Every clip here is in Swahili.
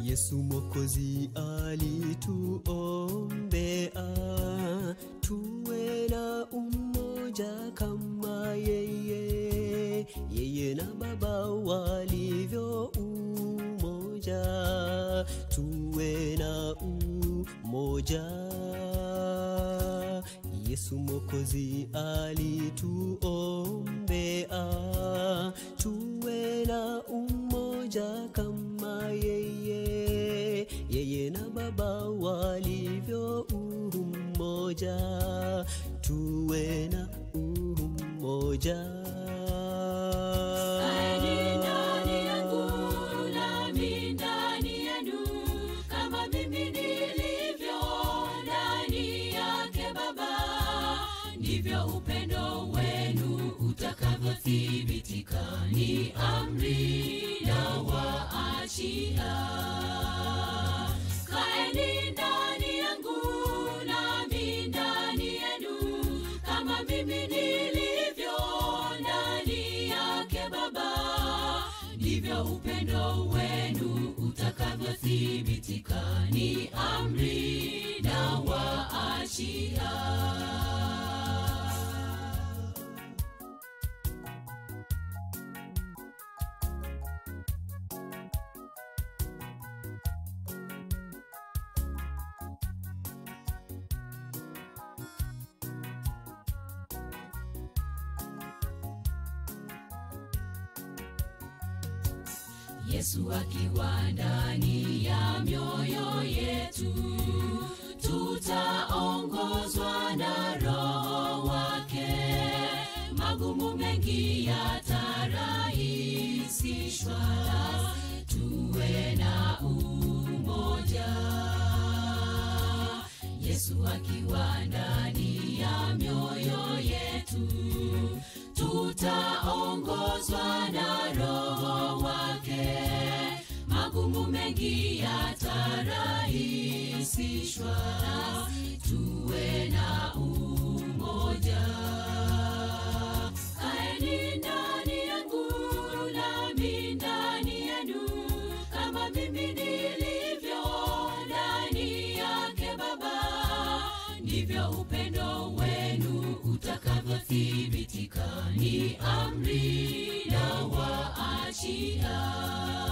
Yesu Mwokozi alituombea tuwe na umoja kama yeye, yeye na Baba walivyo umoja, tuwe na umoja. Yesu Mwokozi alituombea tuwe na umoja kama yeye, yeye na Baba walivyo umoja, tuwe na umoja. Kaeni ndani yangu nami ndani yenu, kama mimi nilivyo ndani yake Baba, ndivyo upendo wenu utakavyothibitika. Ni amri nawaachia. Kaeni ndani yangu nami ndani yenu, kama mimi nilivyo ndani yake Baba, ndivyo upendo wenu utakavyothibitika. Ni amri nawaachia. Yesu akiwa ndani ya mioyo yetu, tutaongozwa na Roho wake. Magumu mengi yatarahisishwa, tuwe na umoja. Yesu akiwa ndani ya mioyo yetu, tutaongozwa na Roho wake. Magumu mengi yatarahisishwa, tuwe na umoja. Kaeni ndani yangu nami ndani yenu, kama mimi nilivyo ndani yake Baba, ndivyo upendo wenu utakavyothibitika. Ni amri nawaachia.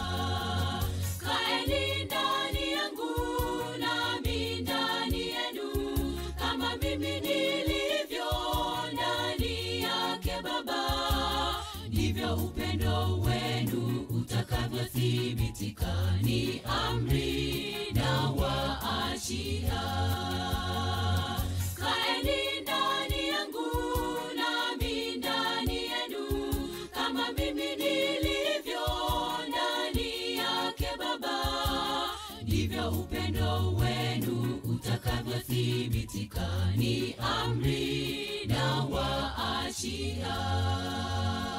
Kaeni ndani yangu nami ndani yenu, kama mimi nilivyo ndani yake Baba, ndivyo upendo wenu utakavyothibitika. Ni amri nawaachia. Kaeni ndani yangu nami ndani yenu, kama mimi nilivyo ndani yake Baba, ndivyo upendo wenu utakavyothibitika. Ni amri nawaachia.